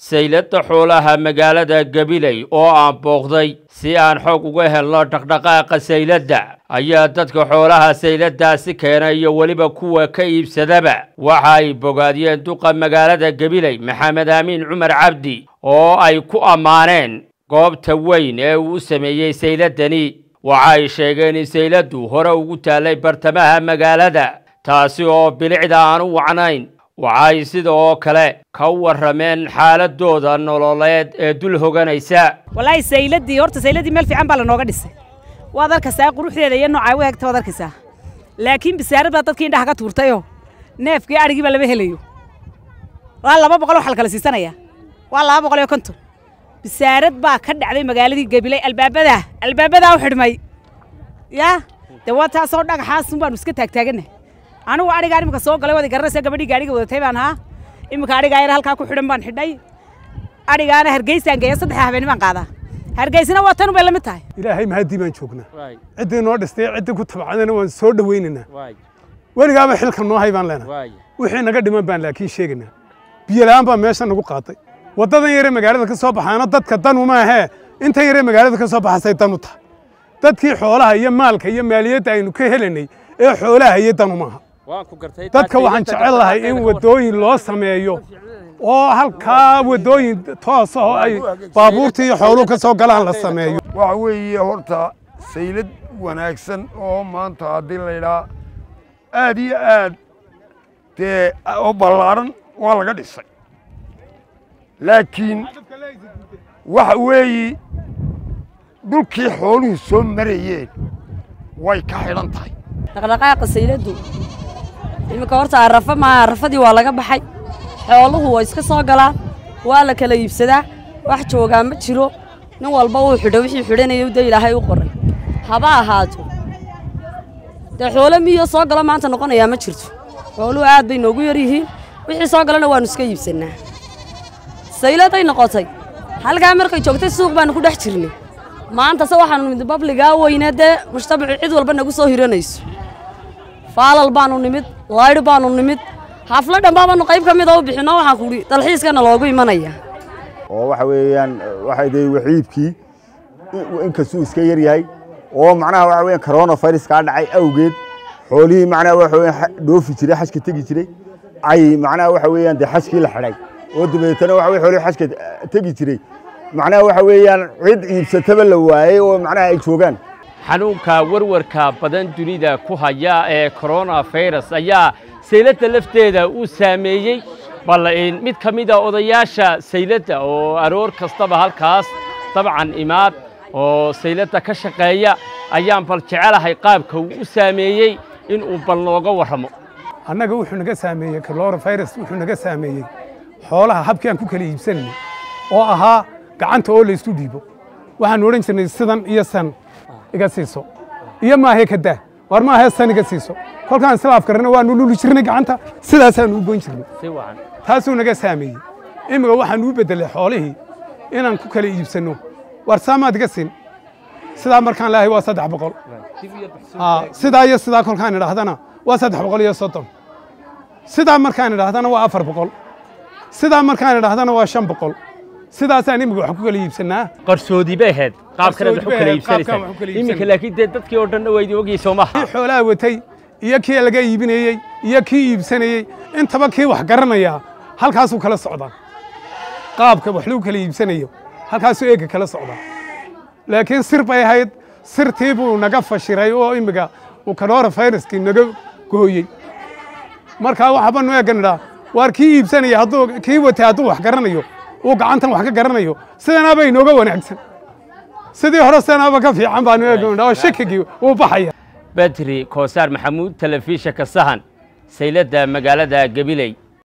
saylada xoolaha magaalada gabiley oo aan booqday si aan xoog uga helno dhaqdhaqaaqa sayladda ayaa dadka xoolaha sayladaasi keena iyo weliba kuwa ka iibsadaba waxa ay bogaadiyeen duqa magaalada gabiley maxamed aamiin cumar cabdi oo ay ku ammaaneen goobta weyn ee uu u sameeyey sayladani waxa ay sheegeen in sayladdu hore ugu taallay bartamaha magaalada taasi oo bilicda aan u wacnayn waxay sida oo kale ka warrameen xaaladooda nololeed ee dul hoganaysa walaahi sayladii horta sayladii meel fiican baa lanooga dhisay waad arkaysaa quruxdeeda iyo noocaa u egta waad arkaysaa laakiin bisaarad baa dadkii indhaha ka tuurtayoo neefkii adhigii baa lama helayo waa laba boqol waxaa la kala siisanaya waa laba boqol iyo konton bisaarad baa ka dhacday magaaladii gabiley albaabadaa albaabadaa u xidhmay yaa dee waa taasoo dhagaxaasun baanu iska taagtaagannahay anigu adhigaa imika soo galay waad garanaysaa gabadhii gaadhiga wadatay baan ahaa imika adhigaa yar halkaa ku xidhan baan xidhay adhigaana hargeysaan geeya saddex habeen baan qaadaa hargeysina waa tan bay la mid tahay ilaahay mahadii baan joognaa ciddii noo dhistay ciddii ku tabcadana waan soo dhowaynaynaa weligaaba xilka noo hay baan leenahay wixii naga dhiman baan laakiin sheegaynaa biyola'aan baa meesha nagu qaatay waddadan yare magaalada ka soo baxaana dadka danu maahee intan yare magaalada ka soo baxasay danu tahay dadkii xoolaha iyo maalka iyo maaliyadda aynu ka helanay ee xoolaha iyo danu maaha dadka waxaan jecel lahay in waddooyin loo sameeyo oo halkaa waddooyin toos ah oo ay baabuurta iyo xooluhu ka soo galaan la sameeyo waxa weeye horta saylad wanaagsan oo maanta haddii laydhaa aad iyo aad dee oo ballaaran waa laga dhisay laakiin waxa weeye dhulkii xooluhu soo marayeen way ka xidhan tahay dhaqdhaqaaqa sayladdu iminka horta arrafa maaha arrafadii waa laga baxay xooluhu waa iska soo galaan waa la kala iibsadaa wax joogaa ma jiro nin walba uu xidho wixii xidhanaya dee ilaahay u qoray haba ahaato dee xoolo miyo soo galo maanta noqonayaa ma jirto xooluhu aad bay noogu yar yihiin wixii soo galana waannu iska iibsannaa sayladay noqotay halkaa markay joogtay suuq baannu ku dhex jirnay maantase waxaanu nimid babligaa weyne dee mujtamacu cid walba nagu soo hiranayso faalal baanu nimid laydh baanu nimid xaflo dhambaabanu qayb ka mida u bixinno waxaan kuhi dalxiiskana loogu imanaya oo waxa weeyaan waxa dee waxiibkii inkastuu iska yar yahay oo macnaha waxa weeyaan corona virus kaa dhacay awgeed xoolihii macnaha waxa weeyaan dhoofi jiray xajka tegi jiray ay macnaha waxa weeyaan dee xajkii la xidhay oo dabeetana waxa weeye xoolihii xajka tegi jiray macnaha waxa weeyaan cid iibsataba la waayey oo macnaha ay joogaan xanuunka warwarka badan dunida ku haya ee coronavirus ayaa sayladda lafteeda uu saameeyey bal mid ka mida odayaasha sayladda oo aroor kastaba halkaas dabcan imaad oo sayladda ka shaqeeya ayaan bal jecelahay qaabka uu u saameeyey inuu bal nooga warramo annaga wuxuu naga saameeyey coronavirus wuxuu naga saameeyey xoolaha habkii aan ku kala iibsanayay oo ahaa gacanta oo laysku dhiibo waxaanu odhan jirnay sidan iyo san iga siiso iyo maahe ka daa war maahe san iga siiso kolkaan islaaf karana waanu luli jirnay gacanta sidaasaanu u goyn jirnay taasuu naga saameeyey imika waxaanu u beddelay xoolihii inaan ku kala iibsanno war saamaad iga siin sidaa markaan leehay waa saddex boqol sidaa iyo sidaa kolkaan idhaahdana waa saddex boqol iyo soddon sidaa markaan idhaahdana waa afar boqol sidaa markaan idhaahdana waa shan boqol sidaasaan imika wax ku kala iibsannaa qarsoodi bay ahayd qaabkanaad wax u kala iibsanaysaa iminka laakiin dee dadkii oo dhanna waydi ogyihi soo maha kii xoolaha watay iyo kii laga iibinayey iyo kii iibsanayey intaba kii wax garanayaa halkaasuu kala socdaa qaabka wax lagu kala iibsanayo halkaasuu eega kala socdaa laakiin sir bay ahayd sirtii buu naga fashiray oo imika uu coronaviruskii naga gooyey markaa waxbanu eegan idhaa waar kii iibsanaya hadduu kii watay hadduu wax garanayo uu gacantan wax ka garanayo sidanaaba inooga wanaagsan sidii hore sidanaaba ka fiican baanu eegan oo shakigii wuu baxaya badri koosaar maxamuud telefishinka sahan sayladda magaalada gabiley